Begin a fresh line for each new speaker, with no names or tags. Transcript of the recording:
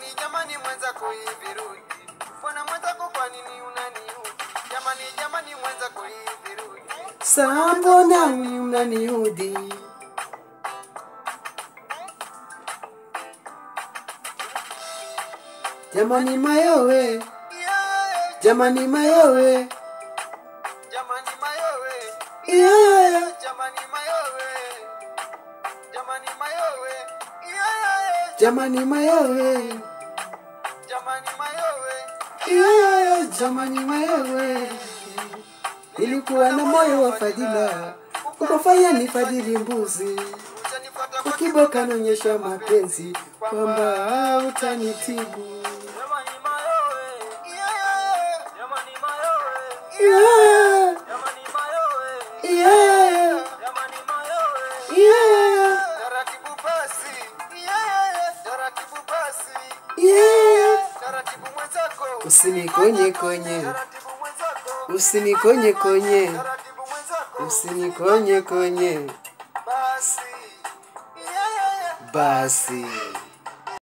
jamani jamani mwenzako hivi rudi mbona mwenzako kwa nini unaniudhi jamani jamani mwenzako hivi rudi
Saa mbona unaniudhi? Jamani mayowe,
yeah,
jamani mayowe,
jamani mayowe
yeah.
jamani mayowe jamani mayowe yeah,
Jamani mayowe,
jamani mayowe
yeah. Jamani mayowe, nilikuwa na moyo wa fadhila, ukafanya nifadhili mbuzi,
utanifuata kwa
ukiboka naonyesha mapenzi kwamba utanitibu.
Jamani mayowe,
yeah,
jamani mayowe,
Yeah,
jamani mayowe,
yeah,
jamani mayowe.
yeah,
taratibu basi yeah, taratibu basi
yeah.
taratibu mwenzako
Usinikonye konye,
taratibu mwenzako
usinikonye konye,
taratibu mwenzako
usinikonye konye,
basi yeah,
basi.